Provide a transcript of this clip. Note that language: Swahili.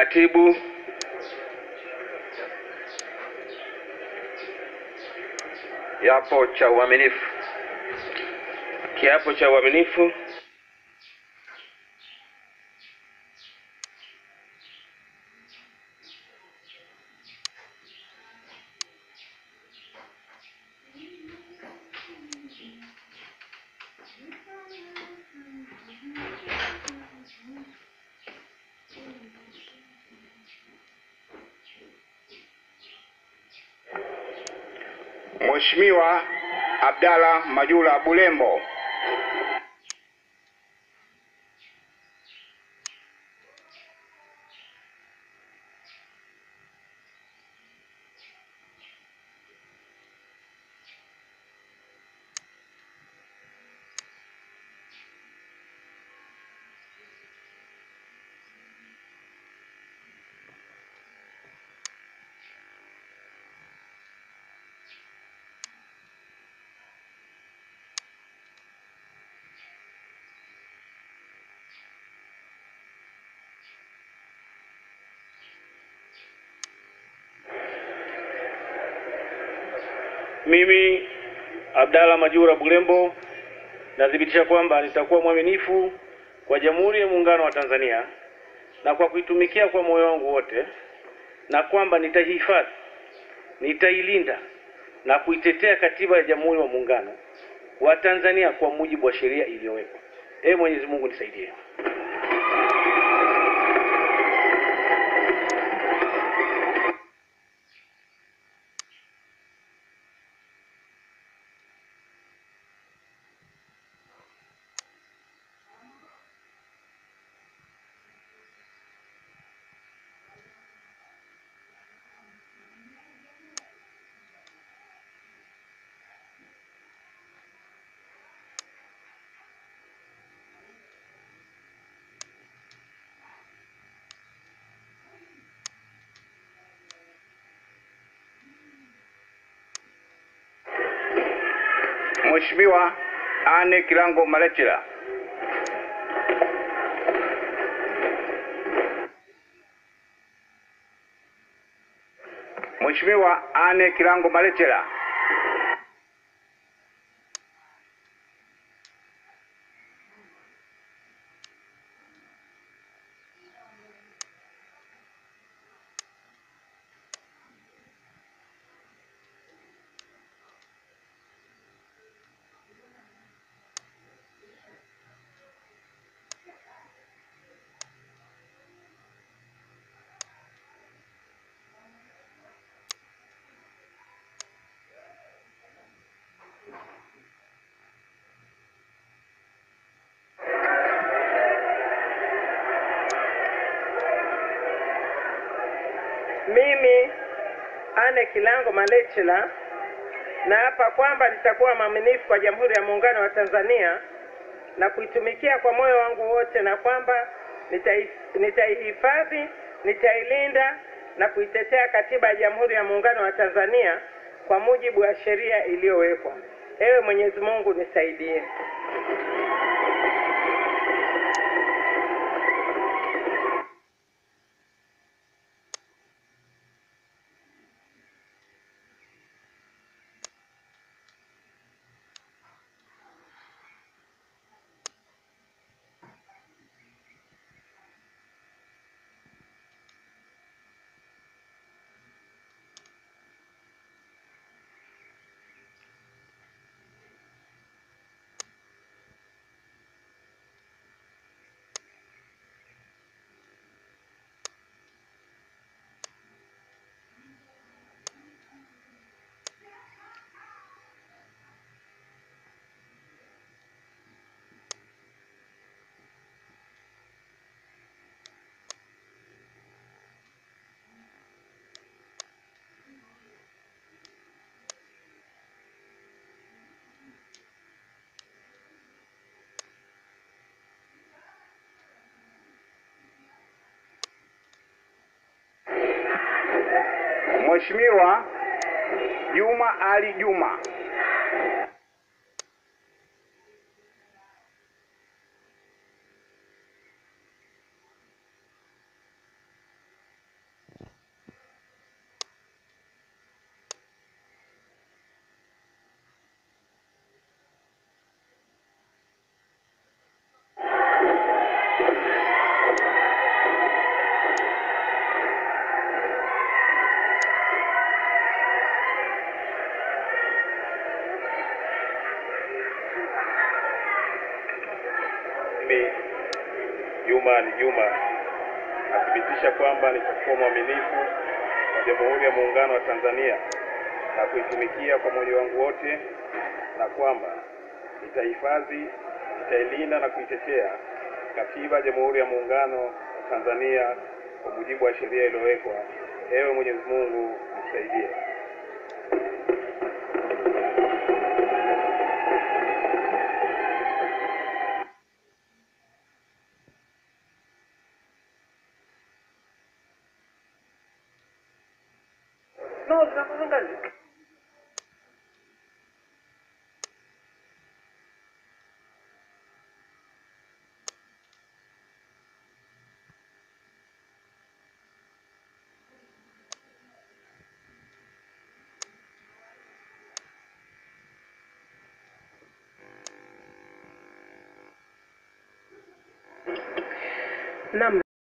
Katibu, Kiapo cha uaminifu. kiapo cha uaminifu. Mheshimiwa Abdalla Majura Bulembo. Mimi Abdalla Majura Bulembo nathibitisha kwamba nitakuwa mwaminifu kwa Jamhuri ya Muungano wa Tanzania na kwa kuitumikia kwa moyo wangu wote, na kwamba nitaihifadhi, nitailinda na kuitetea Katiba ya Jamhuri ya Muungano wa Tanzania kwa mujibu wa sheria iliyowekwa. Ee Mwenyezi Mungu nisaidie. Mheshimiwa Anne Kilango Malechela. Mheshimiwa Anne Kilango Malechela. Mimi Anne Kilango Malechela naapa kwamba nitakuwa mwaminifu kwa Jamhuri ya Muungano wa Tanzania na kuitumikia kwa moyo wangu wote, na kwamba nitai- nitaihifadhi, nitailinda na kuitetea Katiba ya Jamhuri ya Muungano wa Tanzania kwa mujibu wa sheria iliyowekwa. Ewe Mwenyezi Mungu nisaidie. Mheshimiwa Juma Ali Juma. Juma Ali Juma nathibitisha kwamba nitakuwa mwaminifu kwa Jamhuri ya Muungano wa Tanzania na kuitumikia kwa moyo wangu wote, na kwamba nitahifadhi, nitailinda na kuitetea Katiba ya Jamhuri ya Muungano wa Tanzania kwa mujibu wa sheria iliyowekwa. Ewe Mwenyezi Mungu nisaidie. Naam.